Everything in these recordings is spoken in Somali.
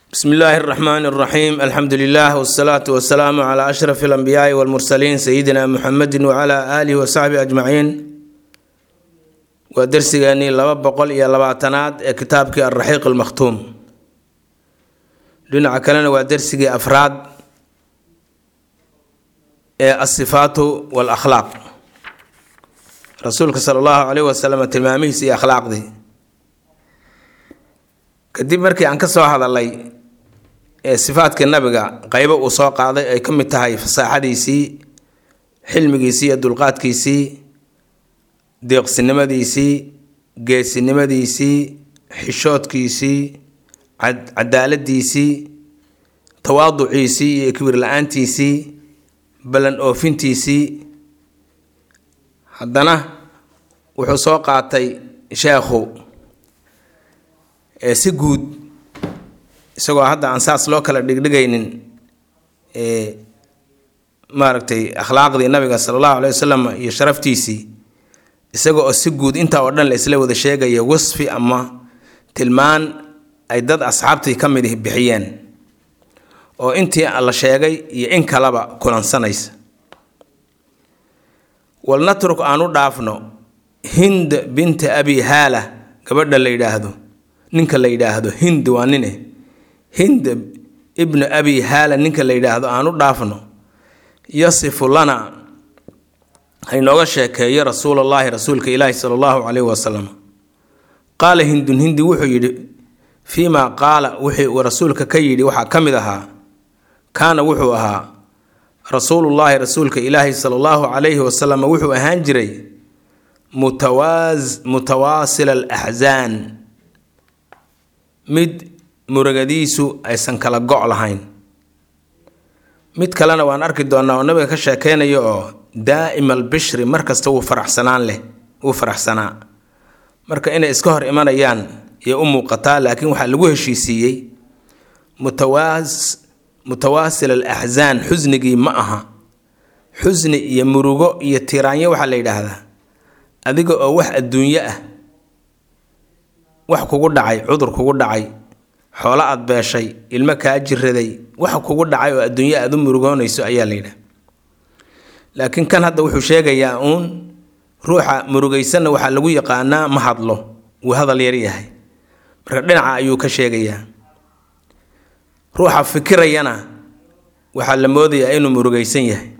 bsmi illaahi اraxmaan اraxiim alxamdu lilah wsalaatu wasalaamu cla ashraf اlanbiyaai wاlmursaliin sayidina muxamedi wcla aalihi wasaxbihi ajmaciin waa dersigeenii laba boqol iyo labaatanaad ee kitaabkii alraxiiq almakhtuum dhinaca kalena waa dersigii afraad ee asifaatu walakhlaaq rasuulka sala allahu caleyh wasalam tilmaamihiis iyo akhlaaqdii kadib markii aan ka soo hadalay ee sifaadkii nabiga qeybo uu soo qaaday ay ka mid tahay fasaaxadiisii xilmigiisii iyo dulqaadkiisii deeqsinimadiisii geesinimadiisii xishoodkiisii cadaaladiisii tawaaduciisii iyo kibir la-aantiisii ballan oofintiisii haddana wuxuu soo qaatay sheekhu ee si guud isagoo hadda aan saas loo kala dhigdhigaynin maaragtay akhlaaqdii nabiga sala allahu aleyh wasalam iyo sharaftiisii isaga oo si guud intaa oo dhan la isla wada sheegaya wasfi ama tilmaan ay dad asxaabtii ka mid bixiyeen oo intii la sheegay iyo in kaleba kulansanaysa walnatruk aan u dhaafno hind binta abi haala gabadha la yidhaahdo ninka la yidhaahdo hind waa nine hind ibnu abi haala ninka la yidhaahdo aan u dhaafno yasifu lana haynooga sheekeeyo rasuulallaahi rasuulka ilaahi sala allahu caleyhi wasalam qaala hindun hindi wuxuu yidhi fii maa qaala wixii rasuulka ka yidhi waxaa ka mid ahaa kaana wuxuu ahaa rasuulullaahi rasuulka ilaahi sala allahu calayhi wasalam wuxuu ahaan jiray mutawaasil alaxsaan mid muragadiisu aysan kala go' lahayn mid kalena waan arki doonaa oo nabiga ka sheekeynayo oo daa'ima albishri mar kasta wuu faraxsanaan leh wuu faraxsanaa marka inay iska hor imanayaan iyo u muuqataa laakiin waxaa lagu heshiisiiyey mutawaas mutawaasil al axsaan xusnigii ma aha xusni iyo murugo iyo tiraanyo waxaa la yidhaahdaa adiga oo wax adduunyo ah wax kugu dhacay cudur kugu dhacay xoolo aad beeshay ilmo kaa jiraday wax kugu dhacay oo adduunyo aada u murugoonayso ayaa la yidhaha laakiin kan hadda wuxuu sheegayaa uun ruuxa murugaysanna waxaa lagu yaqaanaa ma hadlo wuu hadal yar yahay marka dhinaca ayuu ka sheegayaa ruuxa fikirayana waxaa la moodayaa inuu murugaysan yahay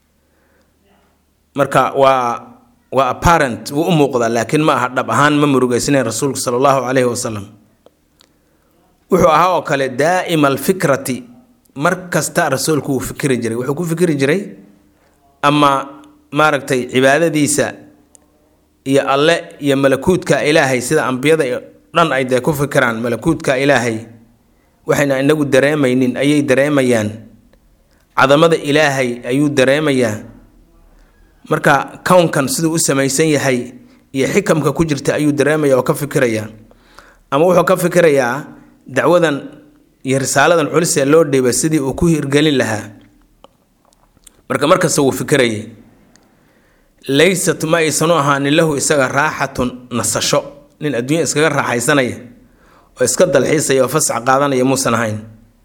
marka waa waa apparent wuu u muuqdaa laakiin ma aha dhab ahaan ma murugaysanayn rasuulku sala allahu caleyhi wasalam wuxuu ahaa oo kale daa'ima alfikrati mar kasta rasuulku wuu fikiri jiray wuxuu ku fikiri jiray ama maaragtay cibaadadiisa iyo alle iyo malakuudka ilaahay sida ambiyada dhan ay dee ku fikiraan malakuudka ilaahay waxayna inagu dareemaynin ayay dareemayaan cadamada ilaahay ayuu dareemayaa marka kownkan siduu u samaysan yahay iyo xikamka ku jirta ayuu dareemaya oo ka fikirayaa ama wuxuu ka fikirayaa dacwadan iyo risaaladan culus ee loo dhiiba sidii uu ku hirgelin lahaa marka markasta wuu fikirayay laysat ma aysanu ahaanin lahu isaga raaxatun nasasho nin adduunya iskaga raaxaysanaya oo iska dalxiisaya oo fasax qaadanaya muusan ahayn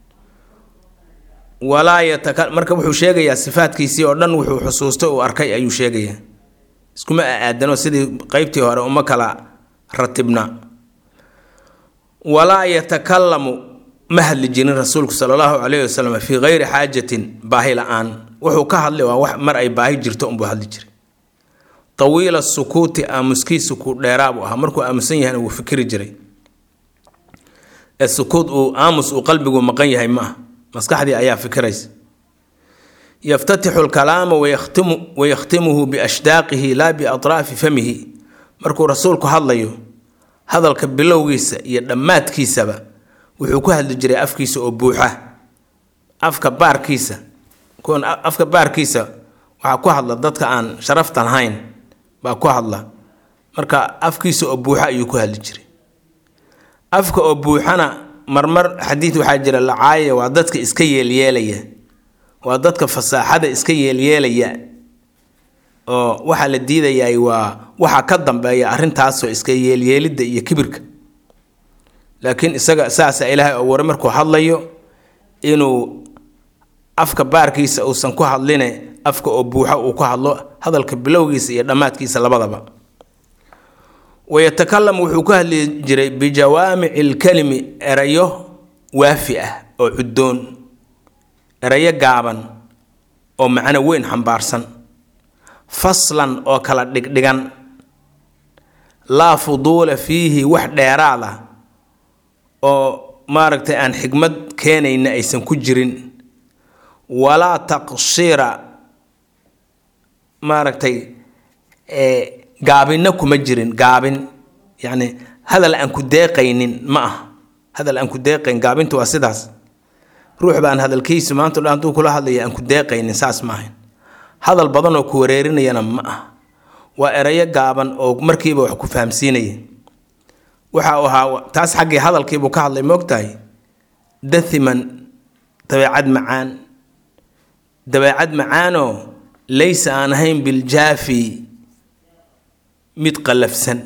walaa yataka marka wuxuu sheegayaa sifaadkiisii oo dhan wuxuu xusuustay uu arkay ayuu sheegayaa iskuma aadano sidii qeybtii hore uma kala ratibna walaa yatakalamu ma hadli jirin rasuulku sala allahu caleyhi wasalam fii kayri xaajatin baahi la-aan wuxuu ka hadlay waa wax mar ay baahi jirto unbuu hadli jiray tawiila sukuuti aamuskiisu ku dheeraabuu ahaa markuu aamusan yahayna wuu fikiri jiray ee sukuut uu aamus uu qalbigu maqan yahay ma ah maskaxdii ayaa fikiraysa yaftatixu lkalaama wayakhtimu wayakhtimuhu biashdaaqihi laa biatraafi famihi markuu rasuulku hadlayo hadalka bilowgiisa iyo dhammaadkiisaba wuxuu ku hadli jiray afkiisa oo buuxa afka baarkiisa kuwan afka baarkiisa waxaa ku hadla dadka aan sharafta lahayn baa ku hadla marka afkiisa oo buuxa ayuu ku hadli jiray afka oo buuxana marmar xadiid waxaa jira lacaaya waa dadka iska yeelyeelaya waa dadka fasaaxada iska yeelyeelaya oo waxaa la diidayaa waa waxa ka dambeeya arrintaasoo iska yeelyeelidda iyo kibirka laakiin isaga saasa ilaahay oo ware markuu hadlayo inuu afka baarkiisa uusan ku hadline afka oo buuxo uu ku hadlo hadalka bilowgiisa iyo dhammaadkiisa labadaba wayatakalam wuxuu ku hadli jiray bijawaamici lkalimi erayo waafi ah oo cuddoon erayo gaaban oo macno weyn xambaarsan faslan oo kala dhigdhigan laa fuduula fiihi wax dheeraad ah oo maaragtay aan xigmad keenayna aysan ku jirin walaa taqsiira maaragtay gaabinna kuma jirin gaabin yacni hadal aan ku deeqaynin ma ah hadal aan ku deeqayn gaabintu waa sidaas ruux baan hadalkiisu maanta dhan hadduu kula hadlaya aan ku deeqaynin saas ma ahayn hadal badan oo ku wareerinayana ma ah waa erayo gaaban oo markiiba wax ku fahamsiinaya waxa uu ahaa taas xaggii hadalkiibuu ka hadlay moogtahay dathiman dabeecad macaan dabeecad macaanoo laysa aan ahayn biljaafi mid qallafsan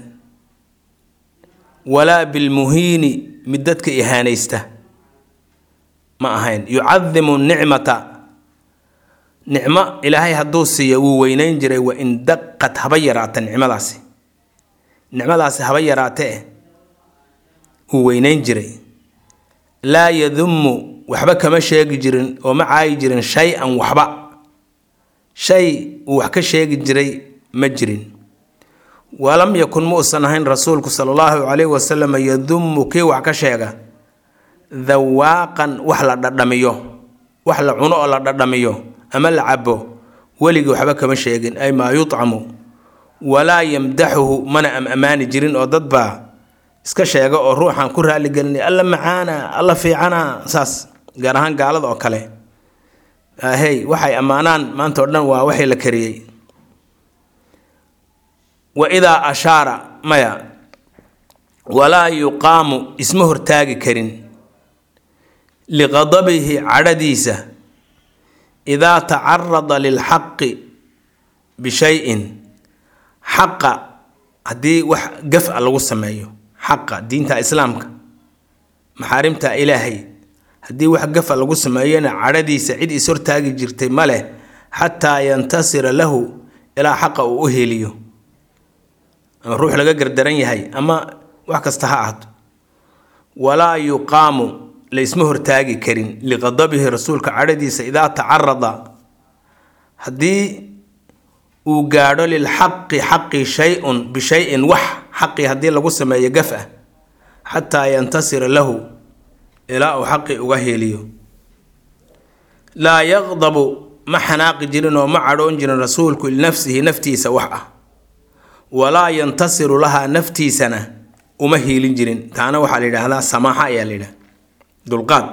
walaa bilmuhiini mid dadka ihaanaysta ma ahayn yucadimu nicmata nicmo ilaahay hadduu siiyo wuu weynayn jiray wa in daqad haba yaraata nicmadaasi nicmadaasi haba yaraatee wuu weynayn jiray laa yadummu waxba kama sheegi jirin oo ma caayi jirin shay-an waxba shay uu wax ka sheegi jiray ma jirin walam yakun ma uusan ahayn rasuulku sala allahu calayhi wasalam yadummu kii wax ka sheega dawaaqan wax la dhadhamiyo wax la cuno oo la dhadhamiyo ama la cabo weligii waxba kama sheegin ay maa yutcamu walaa yamdaxuhu mana am ammaani jirin oo dad baa iska sheega oo ruuxan ku raaligelinay alla macaana alla fiicana saas gaar ahaan gaalada oo kale hey waxay ammaanaan maanta o dhan waa waxii la kariyey wa idaa ashaara maya walaa yuqaamu isma hortaagi karin liqadabihi cadhadiisa idaa tacarada lilxaqi bishayin xaqa haddii wax gaf a lagu sameeyo xaqa diinta islaamka maxaarimta ilaahay haddii wax gafa lagu sameeyona cadhadiisa cid is hortaagi jirtay ma leh xataa yantasira lahu ilaa xaqa uu u heliyo ama ruux laga gardaran yahay ama wax kasta ha ahdo walaa yuqaamu laysma hortaagi karin liqadabihi rasuulka cadhadiisa idaa tacarada haddii uu gaadho lilxaqi xaqi shay-un bishayin wax xaqii haddii lagu sameeyo gaf ah xataa yantasira lahu ilaa uu xaqii uga heliyo laa yaqdabu ma xanaaqi jirin oo ma cadhoon jirin rasuulku linafsihi naftiisa wax ah walaa yantasiru lahaa naftiisana uma hiilin jirin taana waxaa la yidhaahdaa samaaxa ayaa la yidhahda dulqaad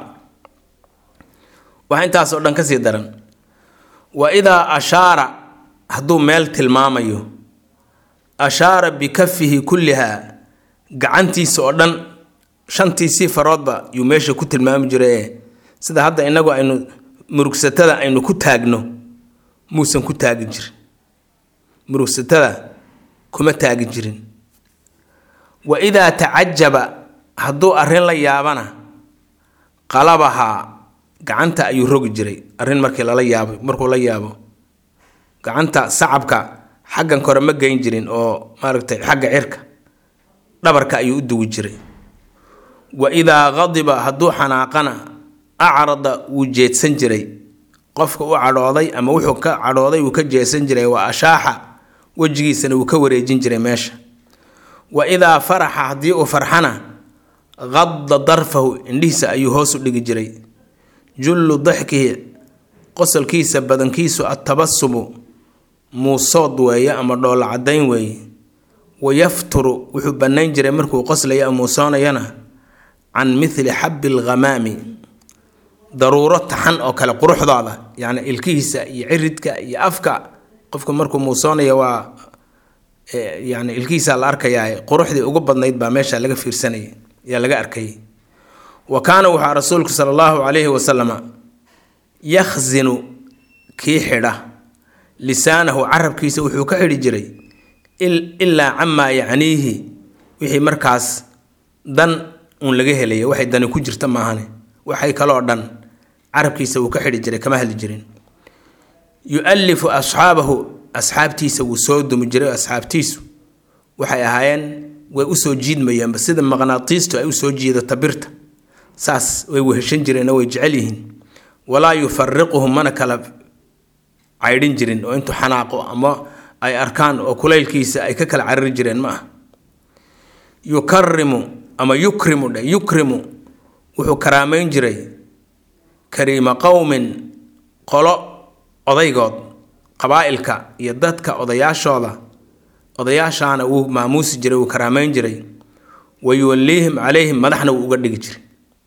wax intaasoo dhan kasii daran wa idaa ashaara hadduu meel tilmaamayo ashaara bikafihi kullihaa gacantiisa oo dhan shantiisii faroodba yuu meesha ku tilmaami jiray sida hadda inagu aynu murugsatada aynu ku taagno muusan ku taagi jirin murugsatada kuma taagi jirin wa idaa tacajaba hadduu arrin la yaabana qalabahaa gacanta ayuu rogi jiray arrin markii lala yaabo markuu la yaabo gacanta sacabka xaggan kore ma geyn jirin oo maaragtay xagga cirka dhabarka ayuu u dugi jiray wa idaa qadiba hadduu xanaaqana acrada wuu jeedsan jiray qofka u cadhooday ama wuxuu ka cadhooday wuu ka jeedsan jiray wa ashaaxa wejigiisana wuu ka wareejin jiray meesha wa idaa faraxa haddii uu farxana qadda darfahu indhihiisa ayuu hoos u dhigi jiray jullu daxkihi qosolkiisa badankiisu attabasumu muusood weeye ama dhoolla caddayn weeye wayafturu wuxuu bannayn jiray markuu qoslaya ama muusoonayana can mithli xabbi alghamaami daruuro taxan oo kale quruxdooda yacni ilkihiisa iyo ciridka iyo afka qofku markuu muusoonaya waa yani ilkihiisaa la arkayaa quruxdii ugu badnayd baa meesha laga fiirsanayay yaa laga arkayay wa kaana waxaa rasuulku sala allahu calayhi wasalama yakhsinu kii xidha lisaanahu carabkiisa wuxuu ka xidhi jiray ilaa camaa yacniihi wixii markaas dan uun laga helaya waxay dani ku jirta maahane waxay kaloo dhan carabkiisa wuu ka xidhi jiray kama hadli jirin yu-alifu asxaabahu asxaabtiisa wuu soo dumi jiray asxaabtiisu waxay ahaayeen way usoo jiidmayeenba sida maqnaatiistu ay usoo jiidato birta saas way weheshan jireen oo way jecel yihiin walaa yufariquhum mana kala caydhin jirin oo intuu xanaaqo ama ay arkaan oo kulaylkiisa ay ka kala carari jireen ma ah yukarimu ama yukrimu dhe yukrimu wuxuu karaameyn jiray kariima qowmin qolo odaygood qabaa'ilka iyo dadka odayaashooda odayaashaana wuu maamuusi jiray wuu karaameyn jiray wa yuwaliihim calayhim madaxna wuu uga dhigi jiray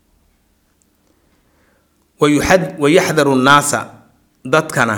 wayaxdaru nnaasa dadkana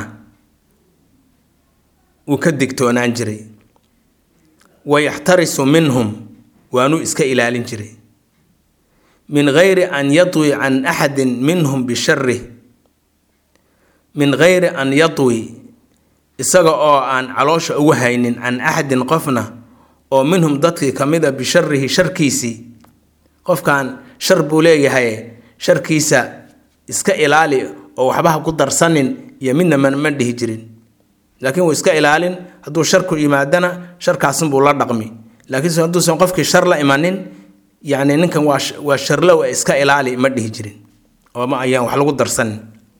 wuu ka digtoonaan jiray wayaxtarisu minhum waanuu iska ilaalin jiray min gayri an yatwi can axadin minhum bisharih min gayri an yatwi isaga oo aan caloosha ugu haynin can axadin qofna oo minhum dadkii ka mid a bisharihi sharkiisii qofkan shar buu leeyahay sharkiisa iska ilaali oo waxbaha ku darsanin iyo midna ma dhihi jirin laakiin wuu iska ilaalin hadduu sharku yimaadana sharkaasinbuu la dhaqmi laakiinse hadduusan qofkii shar la imanin yacni ninkan waa waa sharlow ee iska ilaali ma dhihi jirin oo ma ayaan wax lagu darsanin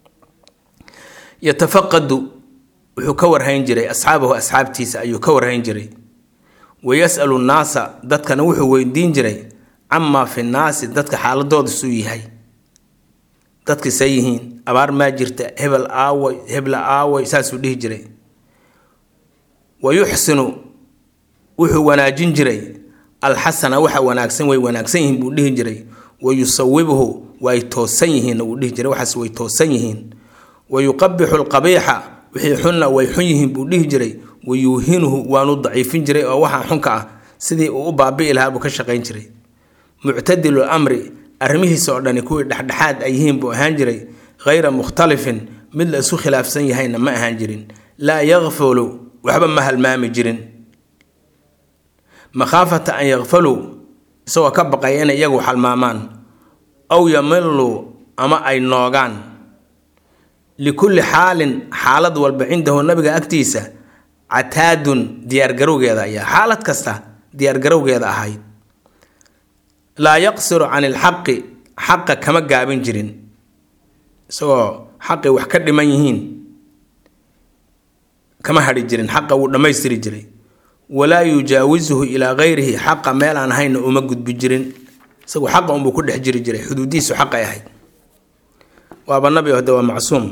yatafaqadu wuxuu ka warhayn jiray asxaabahu asxaabtiisa ayuu ka warhayn jiray wayas'alu nnaasa dadkana wuxuu weydiin jiray camaa fi nnaasi dadka xaaladooda suu yahay dadka say yihiin abaar maa jirta hebel aaway hebla aaway saasuu dhihi jiray wa yuxsinu wuxuu wanaajin jiray alxasana waxa wanaagsan way wanaagsan yihiin buu dhihi jiray wa yusawibuhu way toosan yihiinna wuu dhihi jiray waxaas way toosan yihiin wa yuqabixu alqabiixa wixii xunna way xun yihiin buu dhihi jiray wa yuuhinuhu waanu daciifin jiray oo waxaa xunka ah sidii uu u baabi'i lahaa buu ka shaqayn jiray muctadilu amri arrimihiisa oo dhani kuwii dhexdhexaad ay yihiin buu ahaan jiray hayra mukhtalifin mid la isu khilaafsan yahayna ma ahaan jirin laa yakfulu waxba ma halmaami jirin makhaafata an yakfaluu isagoo ka baqaya inay iyagu halmaamaan aw yamiluu ama ay noogaan likulli xaalin xaalad walba cindahu nabiga agtiisa cataadun diyaargarowgeeda ayaa xaalad kasta diyaargarowgeeda ahayd laa yaqsiru can ilxaqi xaqa kama gaabin jirin isagoo xaqi wax ka dhiman yihiin kama hadhi jirin xaqa wuu dhammaystiri jiray walaa yujaawisuhu ilaa gayrihi xaqa meel aan hayna uma gudbi jirin isagu xaqa unbuu ku dhex jiri jiray xuduudiisu xaqay ahayd waaba nabi hode waa macsuum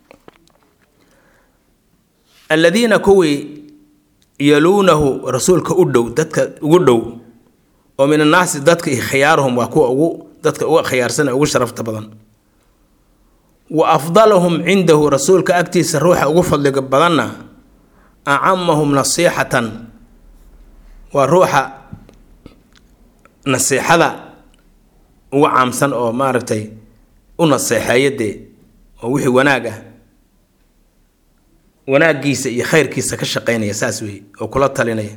aladiina kuwii yaluunahu rasuulka u dhow dadka ugu dhow oo min annaasi dadka khiyaaruhum waa kuwa ugu dadka uga khiyaarsan ee ugu sharafta badan wa afdaluhum cindahu rasuulka agtiisa ruuxa ugu fadliga badanna acamahum nasiixatan waa ruuxa nasiixada uga caamsan oo maaragtay u naseexeeya dee oo wixii wanaag ah wanaaggiisa iyo khayrkiisa ka shaqaynaya saas weeye oo kula talinaya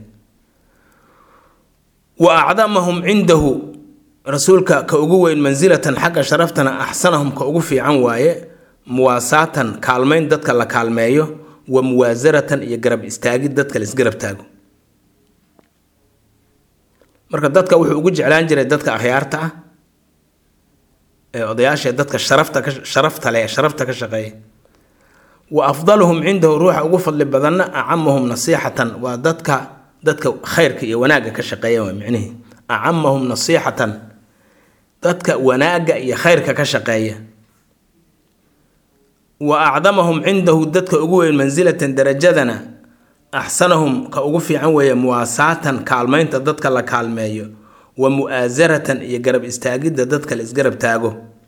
wa acdamahum cindahu rasuulka ka ugu weyn mansilatan xagga sharaftana axsanahum ka ugu fiican waaye muwaasaatan kaalmayn dadka la kaalmeeyo wa muwaasaratan iyo garab istaagid dadka la isgarab taago marka dadka wuxuu ugu jeclaan jiray dadka akhyaarta ah ee odayaasha dadka sharafta ka sharafta leh sharafta ka shaqeeya wa afdaluhum cindahu ruuxa ugu fadli badanna acamahum nasiixatan waa dadka dadka khayrka iyo wanaagga ka shaqeeya waa micnihii acamahum nasiixatan dadka wanaagga iyo khayrka ka shaqeeya wa acdamahum cindahu dadka ugu weyn mansilatan darajadana axsanahum ka ugu fiican weeye muwaasaatan kaalmaynta dadka la kaalmeeyo wa mu'aasaratan iyo garab istaagidda dadka la isgarab taago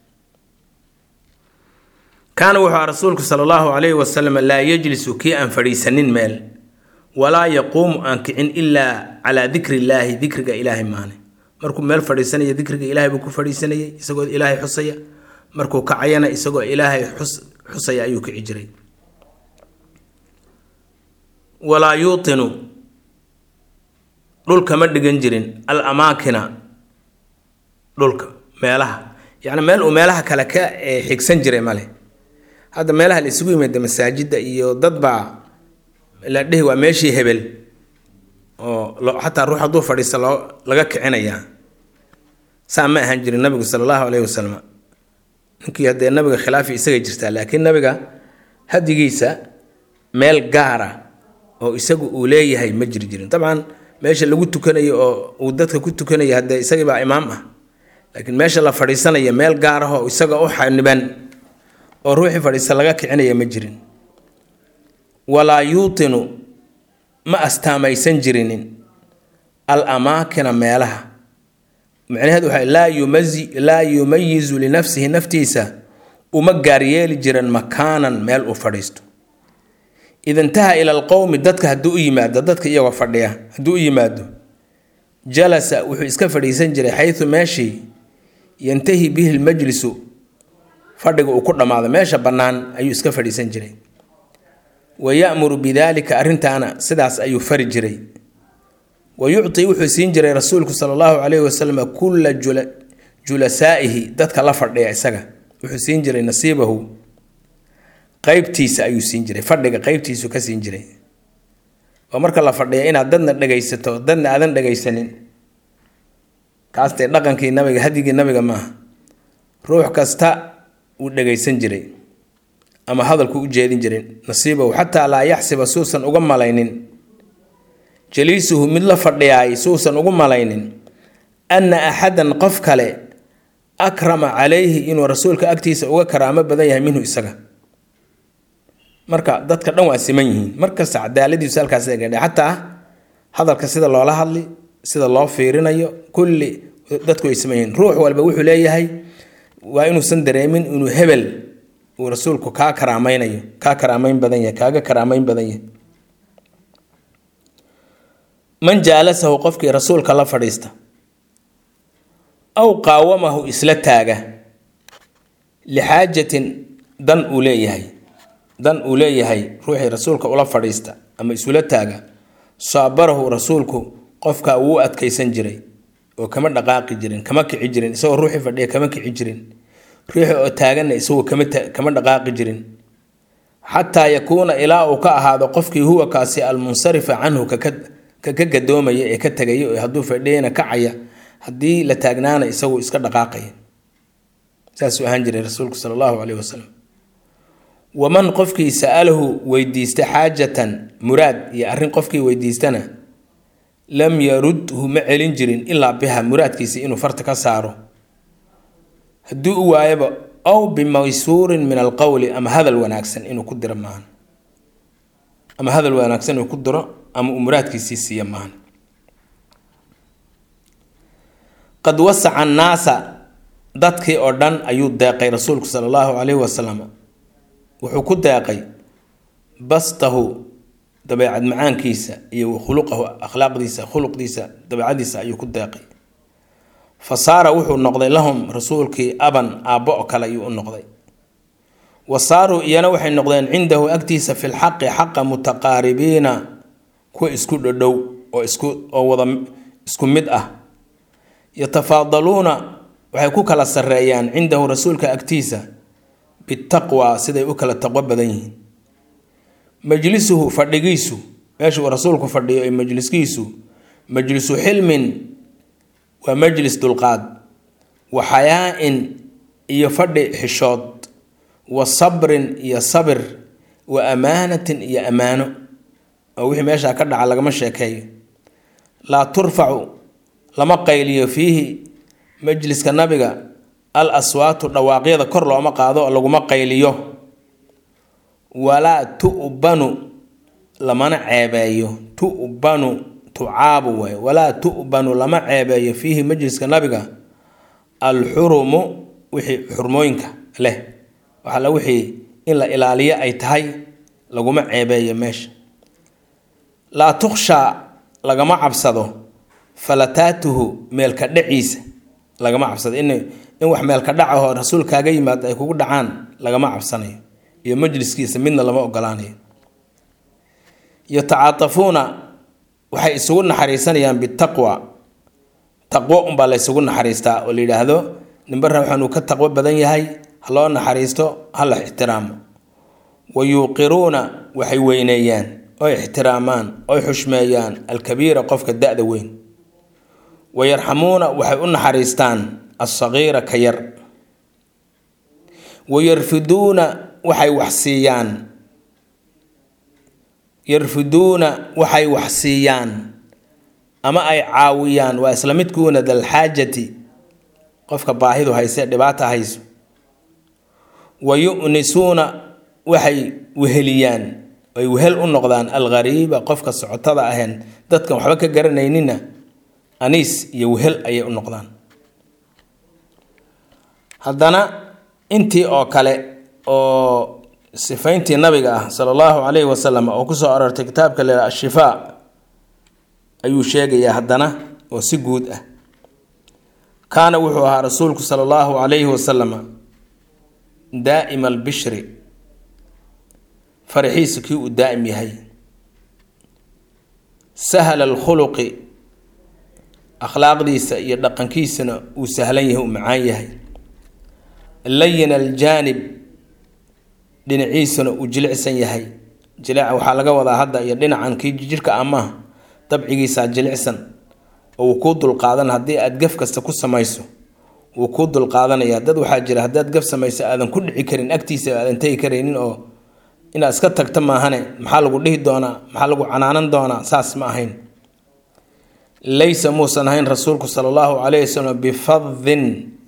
kaana wuxuu aha rasuulku sala allahu calayhi wasalam laa yejlisu kii aan fadhiisanin meel walaa yaquumu aan kicin ilaa calaa dikri illaahi dikriga ilaahay maane markuu meel fadhiisanaya dikriga ilaahay buu ku fadhiisanayay isagoo ilaahay xusaya markuu kacayana isagoo ilaahay xus xusaya ayuu kici jiray walaa yuutinu dhulkama dhigan jirin al amaakina dhulka meelaha yacni meel uu meelaha kale ka xigsan jiray male hadda meelaha la isugu yimaada masaajidda iyo dad baa la dhihi waa meeshii hebel oo xataa ruux hadduu fadhiista loo laga kicinayaa saa ma ahaan jirin nabigu sala allahu caleyhi wasalam ninkii haddee nabiga khilaafi isaga jirtaa laakiin nabiga hadigiisa meel gaara oo isagu uu leeyahay ma jiri jirin dabcan meesha lagu tukanayo oo uu dadka ku tukanayo haddee isagii baa imaam ah laakiin meesha la fadhiisanaya meel gaar ah oo isaga u xaniban oo ruuxii fadhiista laga kicinaya ma jirin walaa yuutinu ma astaamaysan jirinin al amaakina meelaha macnaheedu waxa laa yumazi laa yumayizu linafsihi naftiisa uma gaaryeeli jiran makaanan meel uu fadhiisto ida intaha ila alqowmi dadka hadduu u yimaado dadka iyagoo fadhiya hadduu u yimaado jalasa wuxuu iska fadhiisan jiray xayu meeshii yantahi bihi lmajlisu fadhiga uu ku dhammaado meesha bannaan ayuu iska fadhiisan jiray wa ya'muru bidaalika arrintaana sidaas ayuu fari jiray wa yucti wuxuu siin jiray rasuulku sala allahu calayhi wasalam kulla julasaa'ihi dadka la fadhiya isaga wuxuu siin jiray nasiibahu qeybtiisa ayuu siin jiray fadhiga qeybtiisu ka siin jiray oo marka la fadhiya inaad dadna dhegaysato dadna aadan dhegaysanin kaastee dhaqankii nabiga hadigii nabiga maaha ruux kasta wuu dhegaysan jiray ama hadalku u jeedin jirin nasiibahu xataa laa yaxsiba suusan uga malaynin jaliisuhu mid la fadhiyaay suusan ugu malaynin anna axadan qof kale akrama calayhi inuu rasuulka agtiisa uga karaamo badan yahay minhu isaga marka dadka dhan waa siman yihiin markasta cadaaladiisu halkaas gadha xataa hadalka sida loola hadli sida loo fiirinayo kulli dadku way siman yihiin ruux walba wuxuu leeyahay waa inuusan dareemin inuu hebel uu rasuulku kaa karaamaynayo kaa karaameyn badan yahay kaaga karaameyn badan yahay man jaalasahu qofkii rasuulka la fadhiista aw qaawamahu isla taaga lixaajatin dan uu leeyahay dan uu leeyahay ruuxii rasuulka ula fadhiista ama isula taaga saabarahu rasuulku qofka wuu adkaysan jiray oo kama dhaqaaqi jirin kama kici jirin isagoo ruuxii fadhiya kama kici jirin ruuxii oo taaganna isagoo kama dhaqaaqi jirin xataa yakuuna ilaa uu ka ahaado qofkii huwa kaasi almunsarifa canhu kaka gadoomaya ee ka tegaya ee hadduu fadhiyana kacaya haddii la taagnaana isagu iska dhaqaaqaya saasuu ahaan jiray rasuulku sala allahu caleyhi wasalam waman qofkii sa'alahu weydiista xaajatan muraad iyo arrin qofkii weydiistana lam yarudhu ma celin jirin ilaa biha muraadkiisa inuu farta ka saaro haddii u waayaba ow bimaysuurin min alqowli ama hadal wanaagsan inuu ku diro maahan ama hadal wanaagsan inuu ku diro ama uu muraadkiisii siiya maahan qad wasaca annaasa dadkii oo dhan ayuu deeqay rasuulku sala allahu caleyhi wasalam wuxuu ku deeqay bastahu dabeecad macaankiisa iyo khuluqahu akhlaaqdiisa khuluqdiisa dabeecadiisa ayuu ku deeqay fa saara wuxuu noqday lahum rasuulkii aban aabbo oo kale ayuu u noqday wa saaruu iyana waxay noqdeen cindahu agtiisa fi lxaqi xaqa mutaqaaribiina kuwa isku dhodhow oo isku oo wada isku mid ah yatafaadaluuna waxay ku kala sarreeyaan cindahu rasuulka agtiisa bitaqwa siday u kala taqwo badan yihiin majlisuhu fadhigiisu meeshuu rasuulku fadhiyo ee majliskiisu majlisu xilmin waa majlis dulqaad wa xayaa-in iyo fadhi xishood wa sabrin iyo sabir wa amaanatin iyo ammaano oo wixii meeshaa ka dhaca lagama sheekeeyo laa turfacu lama qayliyo fiihi majliska nabiga al aswaatu dhawaaqyada kor looma qaado oo laguma qayliyo walaa tu'banu lamana ceebeeyo tu'banu tucaabu waay walaa tu'banu lama ceebeeyo fiihi majliska nabiga alxurumu wixii xurmooyinka leh waxala wixii in la ilaaliyo ay tahay laguma ceebeeyo meesha laa tukhshaa lagama cabsado falataatuhu meelka dhaciisa lagama cabsado in in wax meelka dhacahoo rasuul kaaga yimaado ay kugu dhacaan lagama cabsanayo iyo majliskiisa midna lama ogolaanayo yatacaatafuuna waxay isugu naxariisanayaan bitaqwa taqwo unbaa laysugu naxariistaa oo la yidhaahdo nimba ruuxan uu ka taqwo badan yahay ha loo naxariisto ha la ixtiraamo wa yuuqiruuna waxay weyneeyaan oy ixtiraamaan oy xushmeeyaan alkabiira qofka da-da weyn wa yarxamuuna waxay u naxariistaan alsagiira ka yar wa yarfiduuna waxay wax siiyaan yarfiduuna waxay wax siiyaan ama ay caawiyaan waa isla midkuuna dalxaajati qofka baahidu hayse dhibaata hayso wa yu-nisuuna waxay weheliyaan ay wehel u noqdaan alghariiba qofka socotada ahayn dadkan waxba ka garanaynina aniis iyo wehel ayay u noqdaan haddana intii oo kale oo sifayntii nabiga ah sala allahu calayhi wasalam oo kusoo arortay kitaabka lea ashifaa ayuu sheegayaa haddana oo si guud ah kaana wuxuu ahaa rasuulku sala allahu calayhi wasalama daa'ima albishri faraxiisu kii uu daa'im yahay sahla alkhuluqi akhlaaqdiisa iyo dhaqankiisana uu sahlan yahay uu macaan yahay layin aljaanib dhinaciisuna uu jilicsan yahay jilica waxaa laga wadaa hadda iyo dhinacan kii jirka amaah dabcigiisaa jilicsan oo uu kuu dulqaadan haddii aada gaf kasta ku samayso wuu kuu dulqaadanaya dad waxaa jira haddaad gaf samayso aadan ku dhici karin agtiisa aadan tegi karaynin oo inaad iska tagto maahane maxaa lagu dhihi doonaa maxaa lagu canaanan doonaa saas ma ahayn laysa muusan ahayn rasuulku sala allahu calayhi wasalam bifadin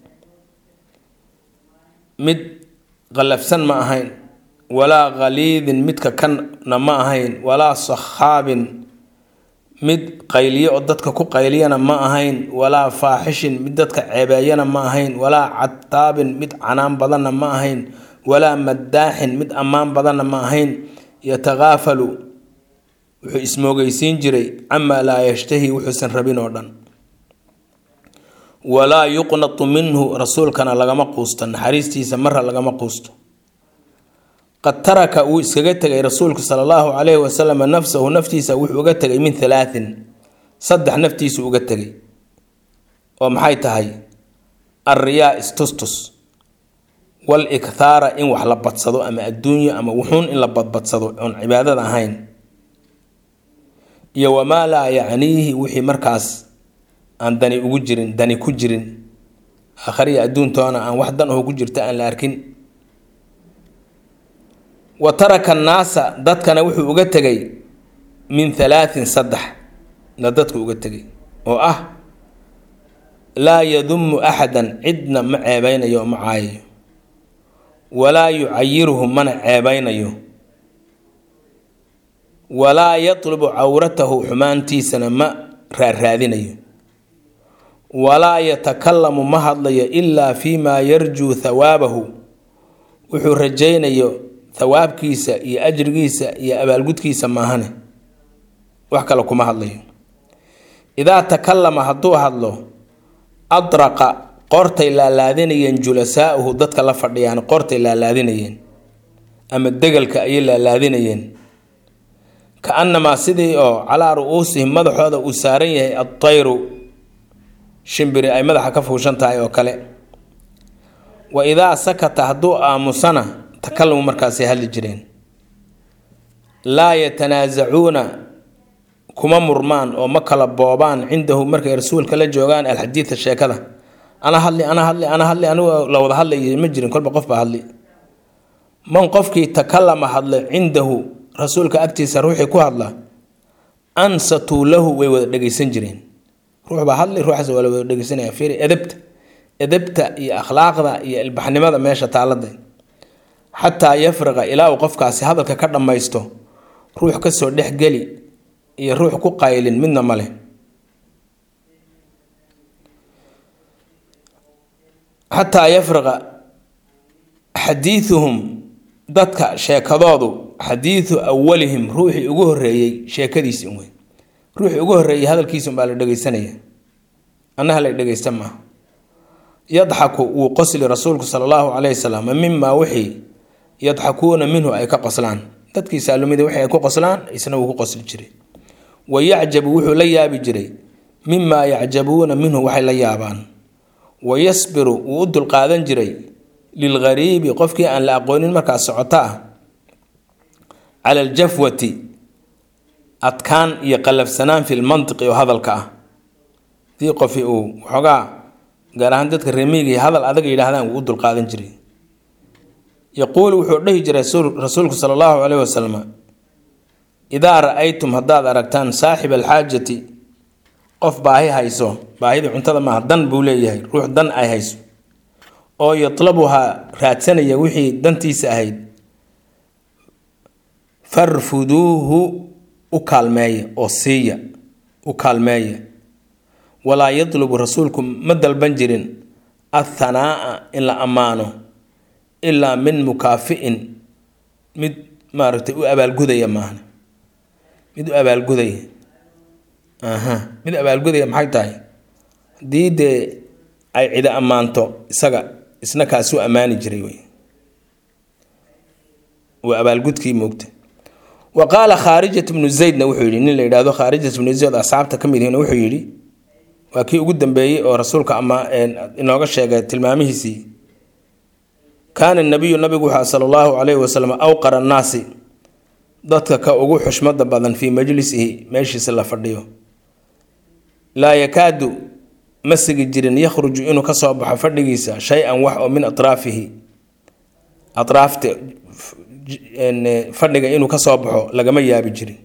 mid qallafsan ma ahayn walaa khaliidin midka kanna ma ahayn walaa sakhaabin mid qayliyo oo dadka ku qayliyana ma ahayn walaa faaxishin mid dadka ceebeeyana ma ahayn walaa cataabin mid canaan badanna ma ahayn walaa madaaxin mid ammaan badanna ma ahayn yatakaafalu wuxuu ismoogeysiin jiray camaa laa yashtahi wuxuusan rabin oo dhan walaa yuqnatu minhu rasuulkana lagama quusto naxariistiisa mara lagama quusto qad taraka wuu iskaga tegay rasuulku sala allahu calayhi wasalam nafsahu naftiisa wuxuu uga tegay min halaatin saddex naftiisu uga tegay oo maxay tahay alriyaa istustus wal ikhaara in wax la badsado ama adduunyo ama wuxuun in la badbadsado oon cibaadada ahayn iyo wamaa laa yacniihi wixii markaas aan dani ugu jirin dani ku jirin aakhariya adduuntoona aan wax dan oo ku jirta aan la arkin wa taraka annaasa dadkana wuxuu uga tegay min halaatin saddex na dadku uga tegay oo ah laa yadumu axadan cidna ma ceebeynayo oo ma caayayo walaa yucayiruhu mana ceebeynayo walaa yatlubu cawratahu xumaantiisana ma raaraadinayo walaa yatakalamu ma hadlayo ilaa fii maa yarjuu thawaabahu wuxuu rajaynayo thawaabkiisa iyo ajrigiisa iyo abaalgudkiisa maahane wax kale kuma hadlayo idaa takalama hadduu hadlo adraqa qoortay laalaadinayeen julasaa'uhu dadka la fadhiyaan qoortay laalaadinayeen ama degalka ayay laalaadinayeen ka annamaa sidii oo calaa ru-uusihim madaxooda uu saaran yahay adtayru shimbiri ay madaxa ka fuushan tahay oo kale wa idaa sakata hadduu aamusana takalumu markaasay hadli jireen laa yatanaasacuuna kuma murmaan oo ma kala boobaan cindahu markay rasuulka la joogaan alxadiida sheekada ana hadli ana hadli ana hadli anigu la wada hadlay ma jirin kolba qof baa hadli man qofkii takalama hadlay cindahu rasuulka agtiisa ruuxii ku hadla ansatuu lahu way wada dhegeysan jireen ruux baa hadlay ruuxaas waa la wada dhegeysanaya fiiri edebta edebta iyo akhlaaqda iyo ilbaxnimada meesha taalada xataa yafriqa ilaa uu qofkaasi hadalka ka dhammaysto ruux kasoo dhexgeli iyo ruux ku qaylin midna male xataa yafriqa xadiiduhum dadka sheekadoodu xadiidu awalihim ruuxii ugu horeeyey sheekadiisi wey ruuxii ugu horeeyey hadalkiisa umbaa la dhegeysanaya annaha la dhegeysta maaha yadxaku wuu qosli rasuulku sala allahu calayhi wasalam mimaa wixii yadxakuuna minhu ay ka qoslaan dadkii saalumida wixii ay ku qoslaan isna wuu ku qosli jiray wa yacjabu wuxuu la yaabi jiray mimaa yacjabuuna minhu waxay la yaabaan wa yasbiru wuu u dulqaadan jiray lilghariibi qofkii aan la aqoonin markaa socoto ah cala aljafwati adkaan iyo qallafsanaan fi lmantiqi oo hadalka ah dii qofi uu waxoogaa gaar ahaan dadka reemiyiga hadal adag yidhaahdaan wuu u dulqaadan jiray yaquulu wuxuu dhehi jiray rasuulku sala allahu caleyhi wasalam idaa ra-aytum haddaad aragtaan saaxiba alxaajati qof baahi hayso baahidii cuntada maaha dan buu leeyahay ruux dan ay hayso oo yatlabuhaa raadsanaya wixii dantiisa ahayd farfuduuhu u kaalmeeya oo siiya u kaalmeeya walaa yatlubu rasuulku ma dalban jirin athanaa'a in la ammaano ilaa min mukaafi'in mid maaragtay u abaalgudaya maahna mid u abaalgudaya aha mid abaalgudaya maxay tahay haddii dee ay cida ammaanto isaga isna kaasuu ammaani jiray wey waa abaalgudkii moogta wa qaala khaarijat bnu zaydna wuxuu yidhi nin la yidhaahdo khaarijat bnu zayd asxaabta ka mid ihina wuxuu yidhi waa kii ugu dambeeyey oo rasuulka ama inooga sheegay tilmaamihiisii kaana nabiyu nabigu wuxua sala allahu calayhi wasalam awqara annaasi dadka ka ugu xushmada badan fii majlisihi meeshiisa la fadhiyo laa yakaadu ma sigi jirin yakhruju inuu kasoo baxo fadhigiisa shay-an wax oo min atraafihi atraafta fadhiga inuu kasoo baxo lagama yaabi jirin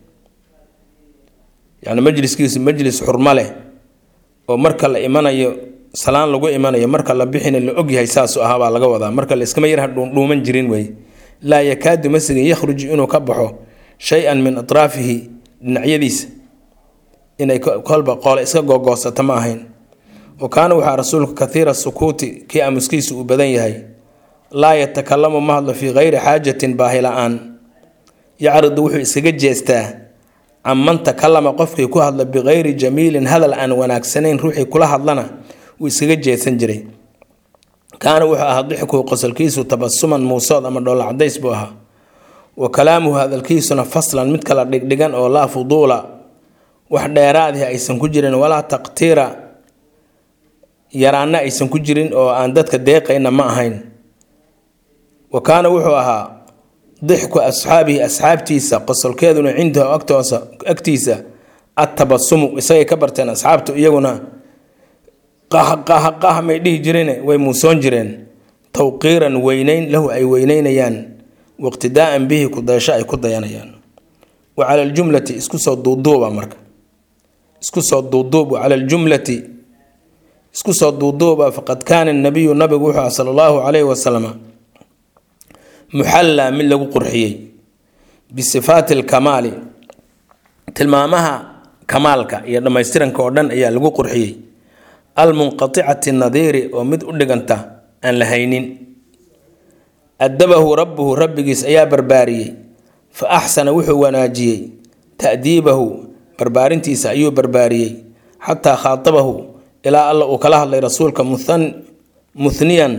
yani majliskiisu majlis xurmo leh oo marka la imanayo salaan lagu imanayo marka la bixina la ogyahay saasu ahaa baa laga wadaa marka la iskama yarha dhuuman jirin wey laa yakaadu ma sigin yakhruju inuu ka baxo shay-an min atraafihi dhinacyadiisa inay kolba qoole iska googoosato ma ahayn wa kaana waxaa rasuulku kathiira sukuuti kii aamuskiisu uu badan yahay laa yatakalamu ma hadlo fii kayri xaajatin baahi la-aan yacridu wuxuu iskaga jeestaa can man takalama qofkii ku hadla bikayri jamiilin hadal aan wanaagsanayn ruuxii kula hadlana wuu iskaga jeesan jiray kaana wuxuu ahaa dixkuhu qosolkiisu tabasuman muusood ama dhoolla cadays buu ahaa wa kalaamuhu hadalkiisuna faslan mid kala dhigdhigan oo laa fuduula wax dheeraadih aysan ku jirin walaa taqtiira yaraanna aysan ku jirin oo aan dadka deeqayna ma ahayn wa kaana wuxuu ahaa dixku asxaabihi asxaabtiisa qosolkeeduna cindahu agtoosa agtiisa attabasumu isagay ka barteen asxaabtu iyaguna qahqahqah may dhihi jireen way muusoon jireen tawqiiran weyneyn lahu ay weyneynayaan waiqtidaa'an bihi kudayasho ay ku dayanayaan wa cala aljumlati isku soo duuduuba marka isku soo duuduub wa cala aljumlati isku soo duuduuba faqad kaana nabiyu nabigu wuxuu ah sala allahu calayhi wasalama muxallaa mid lagu qurxiyey bisifaati alkamaali tilmaamaha kamaalka iyo dhammaystiranka oo dhan ayaa lagu qurxiyey almunqaticati nadiiri oo mid u dhiganta aan la haynin adabahu rabbuhu rabbigiis ayaa barbaariyey fa axsana wuxuu wanaajiyey ta'diibahu barbaarintiisa ayuu barbaariyey xataa khaatabahu ilaa alla uu kala hadlay rasuulka muthniyan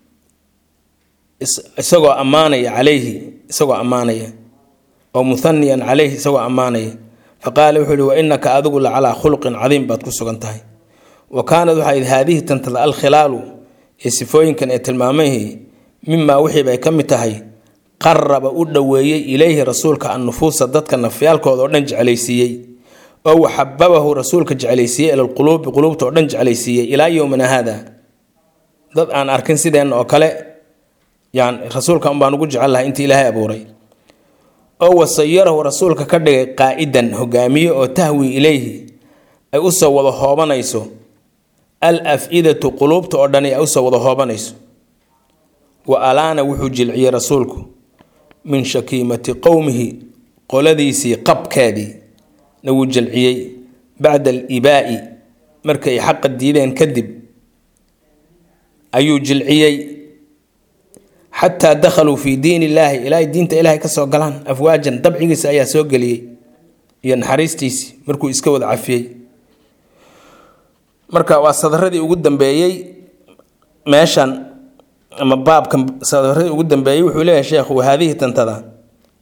isagoo ammaanaya calayhi isagoo ammaanaya oo muthaniyan calayhi isagoo ammaanaya fa qaala wuxuu yihi wa inaka adigu la calaa khuluqin cadiim baad ku sugan tahay wa kaanad waxayd haadihi tantada alkhilaalu ee sifooyinkan ee tilmaamahii mimaa wixiibay ka mid tahay qaraba u dhoweeyey ilayhi rasuulka annufuusa dadka nafyaalkooda oo dhan jeclaysiiyey oo waxababahu rasuulka jeclaysiiyey ila lquluubi quluubta oo dhan jeclaysiiyey ilaa yowmina haada dad aan arkin sideen oo kale yani rasuulka unbaan ugu jecel lahay intii ilaahay abuuray oo wasayarahu rasuulka ka dhigay qaa'idan hogaamiye oo tahwi ilayhi ay usoo wada hoobanayso al af-idatu quluubta oo dhani ay usoo wada hoobanayso wa alaana wuxuu jilciyey rasuulku min shakiimati qowmihi qoladiisii qabkeedii na wuu jilciyey bacda alibaa'i markay xaqa diideen kadib ayuu jilciyey xataa dakhaluu fii diin illaahi ilaahay diinta ilaahay kasoo galaan afwaajan dabcigiisa ayaa soo geliyey iyo naxariistiisii markuu iska wada cafiyey marka waa sadaradii ugu dambeeyey meeshan ama baabkan sadaradii ugu dambeeyey wuxuu leeyahay sheekhu wahaadihi tantada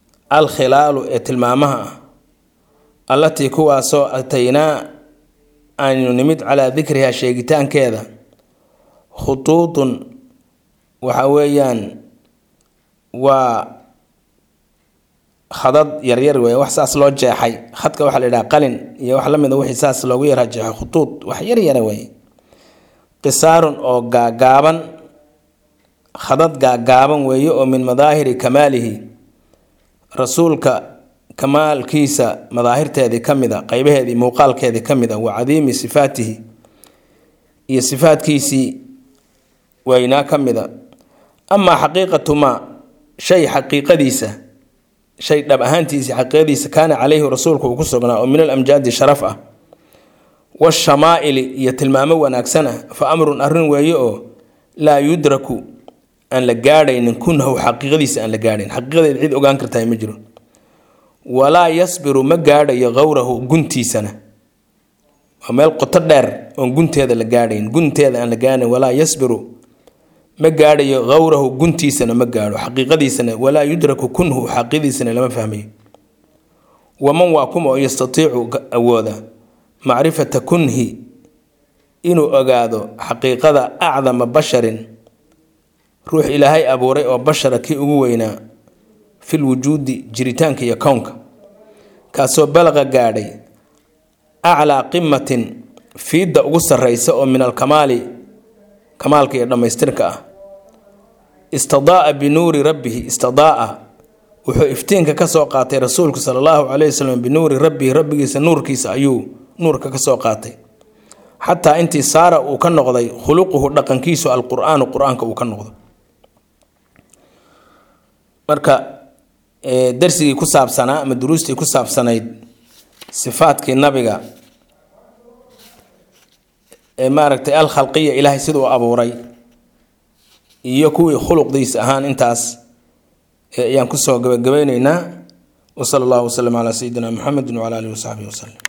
alkhilaalu ee tilmaamaha ah allatii kuwaasoo ataynaa aynu nimid calaa dikriha sheegitaankeeda khutuudun waxa weeyaan waa khadad yaryar wey wax saas loo jeexay khadka waxaa la yidhaha qalin iyo wax la mida wixii saas loogu yara jeexay khutuud wax yaryara wey qisaarun oo gaagaaban khadad gaagaaban weeye oo min madaahiri kamaalihi rasuulka kamaalkiisa madaahirteedii ka mid a qeybaheedii muuqaalkeedii ka mid a wa cadiimi sifaatihi iyo sifaadkiisii weynaa ka mid a amaa xaqiiqatu maa shay xaqiiqadiisa shay dhab ahaantiisii xaqiiqadiisa kaana caleyhi rasuulku uu ku sugnaa oo min alamjaadi sharaf ah washamaaili iyo tilmaamo wanaagsan ah fa amrun arrin weeye oo laa yudraku aan la gaadhaynin kunhahu xaqiiqadiisa aan la gaadhayn xaqiiqadeed cid ogaan kartaa ma jiro walaa yasbiru ma gaadhayo qowrahu guntiisana waa meel qoto dheer oon gunteeda la gaadhayn gunteeda aan la gaadhayn walaa yasbiru ma gaadhayo qowrahu guntiisana ma gaadho xaqiiqadiisana walaa yudraku kunhu xaqiiqadiisana lama fahmayo waman waa kuma oo yastatiicu awooda macrifata kunhi inuu ogaado xaqiiqada acdama basharin ruux ilaahay abuuray oo bashara kii ugu weynaa fil wujuudi jiritaanka iyo kownka kaasoo balaqa gaadhay aclaa qimatin fiidda ugu sarreysa oo min alkamaali kamaalka iyo dhammaystirka ah istadaaa binuuri rabbihi istadaaa wuxuu iftiinka ka soo qaatay rasuulku sala allahu caleyhi wasalam binuuri rabbihi rabbigiisa nuurkiisa ayuu nuurka ka soo qaatay xataa intii saara uu ka noqday khuluquhu dhaqankiisu alqur-aanu qur-aanka uu ka noqdo marka darsigii ku saabsanaa ama duruustii ku saabsanayd sifaadkii nabiga ee maaragtay al khalqiya ilaahay siduu abuuray iyo kuwii khuluqdiisa ahaan intaas ayaan kusoo gabagabeyneynaa wasala allahu wasalam calaa sayidina muxamedi wacala alihi wasaxbihi wasalam